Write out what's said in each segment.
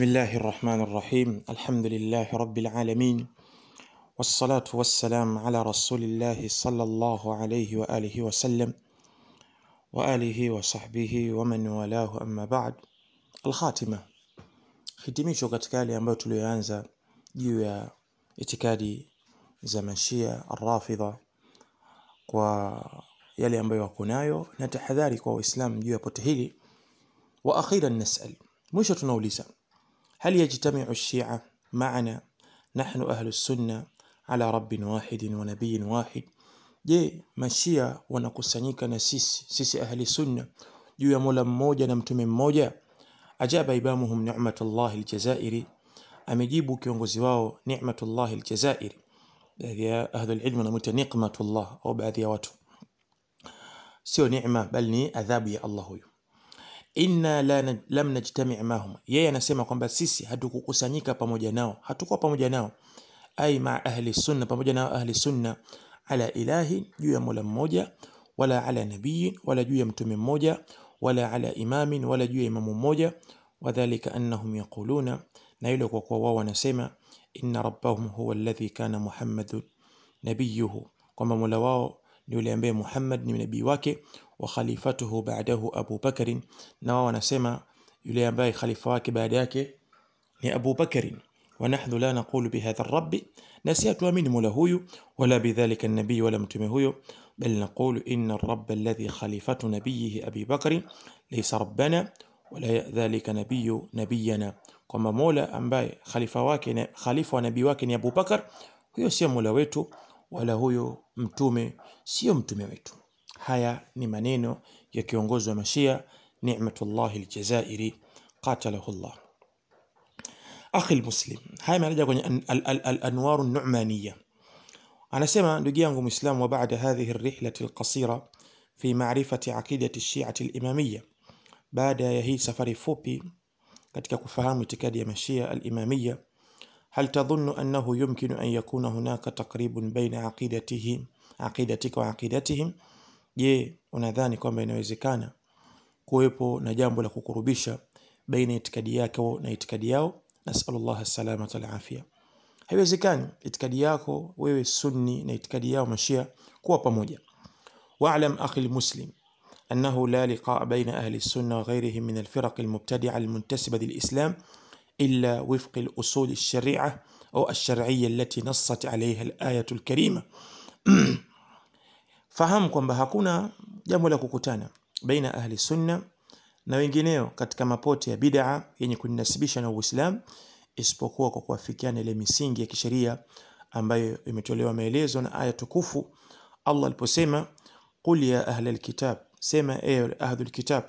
بسم الله الرحمن الرحيم الحمد لله رب العالمين والصلاة والسلام على رسول الله صلى الله عليه وآله وسلم وآله وصحبه ومن والاه أما بعد الخاتمة hitimisho katika yale ambayo tuliyoanza juu ya itikadi za mashia arrafidha kwa yale ambayo wako nayo na tahadhari kwa waislamu juu ya pote hili wa akhiran nasal mwisho tunauliza هل يجتمع الشيعة معنا نحن أهل السنة على رب واحد ونبي واحد je mashia wanakusanyika na sisi sisi ahli sunna juu ya mola mmoja na mtume mmoja ajaba imamuhum ni'matullah aljazairi amejibu kiongozi wao ni'matullah aljazairi baadhi ya ahli alilm wanamuita niqmatullah au baadhi ya watu sio neema bali ni adhabu ya Allah huyo inna la naj, lam najtami' mahum yeye anasema kwamba sisi hatukukusanyika pamoja nao hatukuwa pamoja nao ai ma ahli sunna pamoja na ahli sunna ala ilahi juu ya mola mmoja wala ala nabii wala juu ya mtume mmoja wala ala imamin wala juu ya imamu mmoja wadhālika annahum yaquluna na yule kwa kuwa wao wanasema inna rabbahum huwa alladhi kana muhammadun nabiyuhu kwamba mola wao ni yule ambaye Muhammad ni nabii wake wa khalifatuhu ba'dahu Abu Bakr na wao wanasema yule ambaye khalifa wake baada yake ni Abu Bakr wa nahnu la naqulu bihadha ar-rabb na si tuamini mola huyu wala bidhalika an-nabii wala mtume huyo bal naqulu inna ar-rabb alladhi khalifatu nabiyhi Abi Bakr laysa rabbana wala dhalika nabiyyu nabiyana kwamba mola ambaye khalifa wake na khalifa wa nabii wake ni Abu Bakar huyo sio mola wetu wala huyo mtume sio mtume wetu haya ni maneno ya kiongozi wa mashia ni'matullah aljazairi qatalahu Allah akhi almuslim haya yanaja kwenye al-anwar an-nu'maniyya anasema ndugu yangu muislam wa baada hadhihi ar-rihlah al-qasira fi ma'rifati aqidati ash-shi'ah al-imamiyya baada ya hii safari fupi katika kufahamu itikadi ya mashia al-imamiyya هل تظن أنه يمكن أن يكون هناك تقريب بين عقيدتهم عقيدتك وعقيدتهم je unadhani kwamba inawezekana kuwepo na jambo la kukurubisha baina itikadi yako na itikadi yao nasallallahu salamata alafia haiwezekani itikadi yako wewe sunni na itikadi yao mashia kuwa pamoja wa'lam akhi almuslim أنه لا لقاء بين أهل السنة وغيرهم من الفرق المبتدعة المنتسبة للإسلام إلا وفق الأصول الشريعة أو الشرعية التي نصت عليها الآية الكريمة fahamu kwamba hakuna jambo la kukutana baina ahli sunna na wengineo katika mapote ya bid'a yenye kuninasibisha na Uislamu isipokuwa kwa kuafikiana ile misingi ya kisheria ambayo imetolewa maelezo na aya tukufu Allah aliposema qul ya ahla alkitab sema ewe ahlul kitab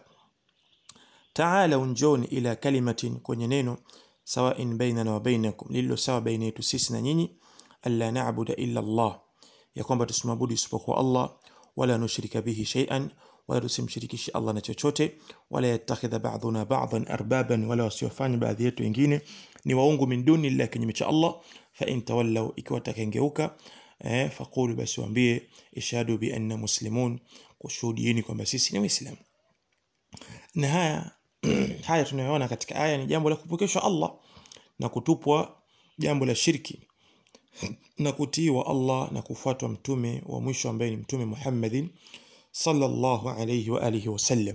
ta'ala njoni ila kalimatin kwenye neno sawa'in bainana wa bainakum lililo sawa baina yetu sisi na nyinyi alla na'budu illa Allah ya kwamba tusimwabudu isipokuwa Allah wala nushrika bihi shay'an wala tusimshirikishi Allah na chochote wala yattakhidha ba'duna ba'dan arbaban wala wasiwafanye baadhi yetu wengine ni waungu min duni illa kinyume cha Allah fa in tawallaw ikiwa takengeuka eh, faqulu basi waambie ishhadu bi anna muslimun kushuhudieni kwamba sisi ni waislamu na haya haya tunayoona katika aya ni jambo la kupokeshwa Allah na kutupwa jambo la shirki na kutiiwa Allah na kufuatwa mtume wa mwisho ambaye ni mtume Muhammadin sallallahu alayhi wa alihi wasallam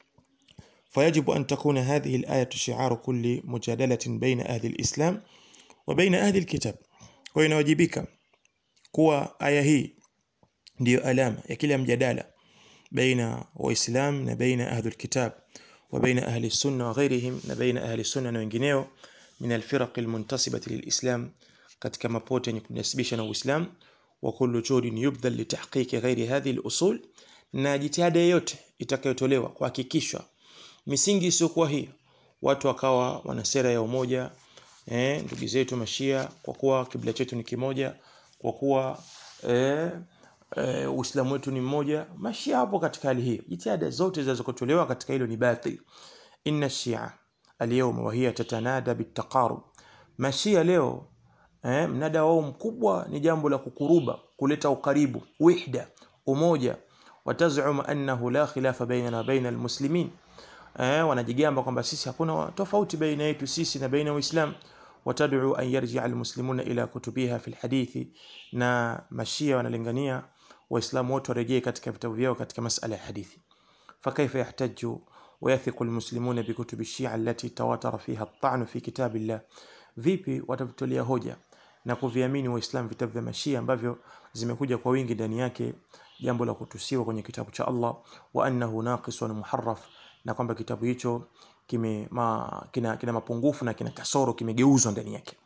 فيجب أن تكون هذه الآية شعار كل مجادلة بين أهل الإسلام وبين أهل الكتاب وينواجبك kuwa aya hii ndiyo alama ya kila mjadala baina waislam na baina ahlul kitab wa baina ahli sunna wa ghairihim na baina ahli sunna na wengineo min alfiraq almuntasibati lilislam katika mapote yenye kunasibisha na Uislamu wa kullu juhudin yubdhal litahqiqi ghairi hadhihi al-usul na jitihada yote itakayotolewa kuhakikishwa misingi isiyokuwa hii watu wakawa wana sera ya umoja eh ndugu zetu mashia kwa kuwa kibla chetu ni kimoja kwa kuwa eh, eh, Uislamu wetu ni mmoja mashia hapo katika hali hiyo jitihada zote zinazotolewa katika hilo ni batil inna shia اليوم وهي تتنادى بالتقارب mashia leo eh, mnada wao mkubwa ni jambo la kukuruba kuleta ukaribu wihda umoja watazum annahu la khilafa bainana wa baina almuslimin eh, wanajigamba kwamba sisi hakuna tofauti baina yetu sisi na baina ya Uislamu watad'u an yarji'a almuslimuna ila kutubiha fi alhadithi na mashia wanalingania waislamu wote warejee katika vitabu vyao katika masala ya hadithi فكيف يحتج ويثق المسلمون بكتب الشيعة التي تواتر فيها الطعن في كتاب الله vipi watavitolea hoja na kuviamini waislamu vitabu vya mashia ambavyo zimekuja kwa wingi ndani yake jambo la kutusiwa kwenye kitabu cha Allah wa annahu naqisun muharraf na kwamba kitabu hicho kime ma, kina, kina mapungufu na kina kasoro kimegeuzwa ndani yake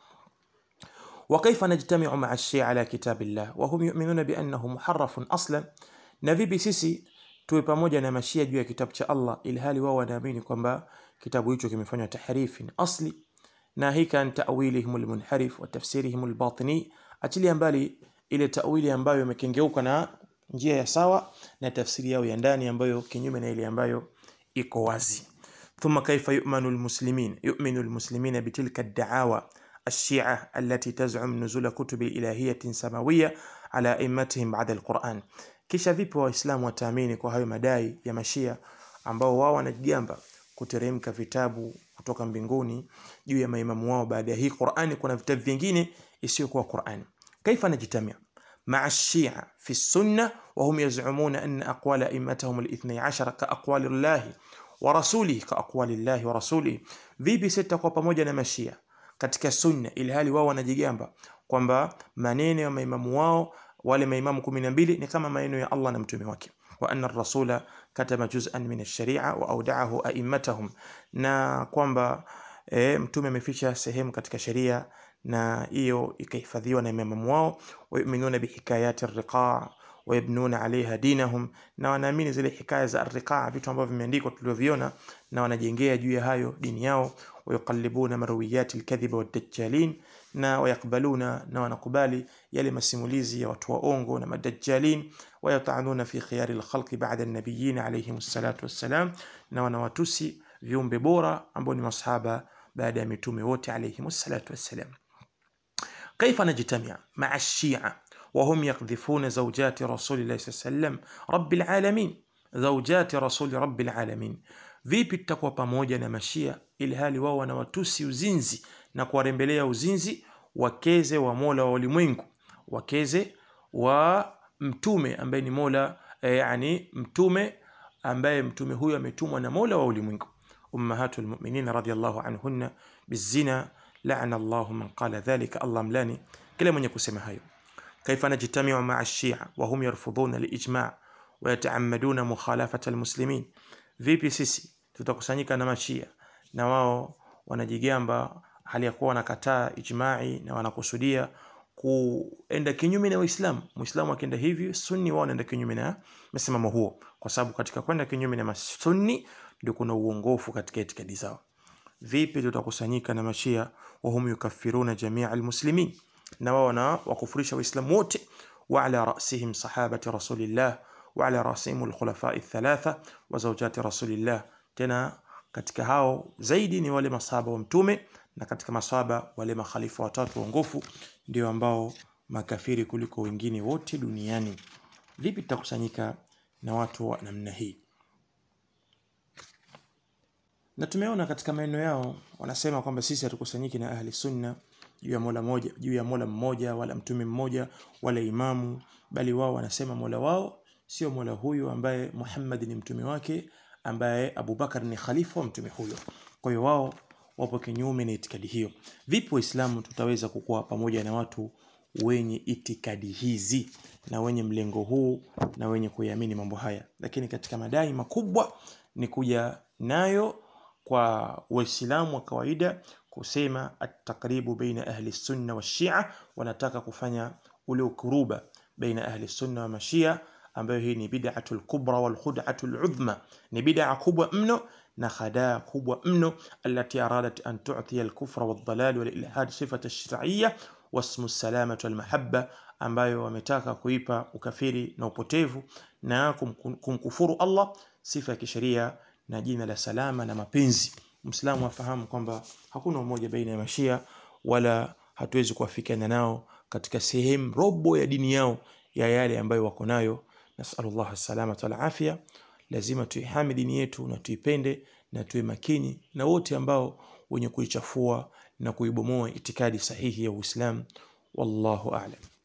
وكيف نجتمع مع الشيعة على كتاب الله وهم يؤمنون بأنه محرف أصلا na vipi sisi tuwe pamoja na mashia juu ya kitabu cha Allah ilhali wao wanaamini kwamba kitabu hicho kimefanywa tahrifin asli na hii kan ta'wilihim almunharif wa tafsirihim albatini achilia mbali ile ta'wili ambayo imekengeuka na njia ya sawa na tafsiri yao ya ndani ambayo kinyume na ile ambayo iko wazi ثم كيف يؤمن المسلمين يؤمن المسلمين بتلك الدعاوى الشيعة التي تزعم نزول كتب إلهية سماوية على أئمتهم بعد القرآن kisha vipi waislamu wataamini kwa hayo madai ya mashia ambao wao wanajigamba kuteremka vitabu kutoka mbinguni juu ya maimamu wao baada ya hii Qur'ani kuna vitabu vingine isiyokuwa Qur'ani kaifa najitamia مع الشيعة في السنة وهم يزعمون أن أقوال أئمتهم الاثني عشر كأقوال الله ورسوله كأقوال الله ورسوله vipi sitakuwa pamoja na mashia katika sunna ilhali wao wanajigamba kwamba maneno ya maimamu wao wale maimamu 12 ni kama maneno ya Allah na mtume wake wa anna ar-rasula katama juz'an min ash-shari'a wa awda'ahu a'immatahum na kwamba e, mtume ameficha sehemu katika sheria na hiyo ikahifadhiwa na maimamu wao wayuminuna bihikayati ar-riqa' wayabnuna alaiha dinahum na wanaamini zile hikaya za ar-riqa' vitu ambavyo vimeandikwa tulivyoviona na wanajengea juu ya hayo dini yao wayuqallibuna marwiyati al-kadhiba wad-dajjalin na wayakbaluna na wanakubali yale masimulizi ya watu waongo na madajjalin wayatanuna fi khiyari alkhalqi ba'da an-nabiyyin alayhim salatu wassalam na wanawatusi viumbe bora ambao ni masahaba baada ya mitume wote alayhim salatu wassalam كيف نجتمع مع الشيعة وهم يقذفون زوجات رسول الله صلى الله عليه وسلم رب العالمين زوجات رسول رب العالمين vipi tutakuwa pamoja na mashia ilhali wao wanawatusi uzinzi na kuwarembelea uzinzi wakeze wa mola wa ulimwengu wakeze wa mtume ambaye ni mola e, yani mtume ambaye mtume huyo ametumwa na mola wa ulimwengu ummahatul mu'minin radiyallahu anhunna bizina la'ana Allahu man qala dhalika Allah mlani kila mwenye kusema hayo kaifa najtami'u ma'a ash-shi'a wa hum yarfudhuna al-ijma' wa yata'ammaduna mukhalafata al-muslimin vipi sisi tutakusanyika na mashia na wao wanajigamba hali ya kuwa wanakataa ijma'i na wanakusudia kuenda kinyume na Uislamu. Muislamu akienda hivi, Sunni wao wanaenda kinyume na msimamo huo, kwa sababu katika kwenda kinyume na masunni ndio kuna uongofu katika itikadi zao. Vipi tutakusanyika na mashia wahum yukaffiruna jamia almuslimin, na wao na wakufurisha Waislamu wote, wa ala rasihim sahabati rasulillah wa ala rasihim alkhulafa althalatha wa zawjati rasulillah, tena katika hao zaidi ni wale masahaba wa mtume na katika maswaba wale makhalifa watatu waongofu ndio ambao makafiri kuliko wengine wote duniani. Vipi tutakusanyika na watu wa namna hii? Na tumeona katika maneno yao wanasema kwamba sisi hatukusanyiki na ahli sunna juu ya mola moja, juu ya mola mmoja wala mtume mmoja wala imamu, bali wao wanasema mola wao sio mola huyu ambaye Muhammad ni mtume wake, ambaye Abubakar ni khalifa wa mtume huyo. Kwa hiyo wao wapo kinyume na itikadi hiyo. Vipi Waislamu tutaweza kukuwa pamoja na watu wenye itikadi hizi na wenye mlengo huu na wenye kuiamini mambo haya? Lakini katika madai makubwa ni kuja nayo kwa Waislamu wa kawaida kusema at-taqribu baina ahli sunna wa shia, wanataka kufanya ule ukuruba baina ahli sunna wa mashia, ambayo hii ni bid'atul kubra wal khud'atul udhma, ni bid'a kubwa mno na khadaa kubwa mno allati aradat an tu'tiya al-kufra wad-dalal wal-ilhad sifata ash-shar'iyya wasmu as-salamah wal-mahabba, ambayo wametaka kuipa ukafiri na upotevu na kumkufuru Allah sifa ya kisheria na jina la salama na mapenzi. Muislamu afahamu kwamba hakuna umoja baina ya mashia wala hatuwezi kuafikiana nao katika sehemu robo ya dini yao ya yale ambayo wako nayo. Nasallallahu salama wal afia. Lazima tuihami dini yetu na tuipende na tuwe makini na wote ambao wenye kuichafua na kuibomoa itikadi sahihi ya Uislamu wallahu a'lam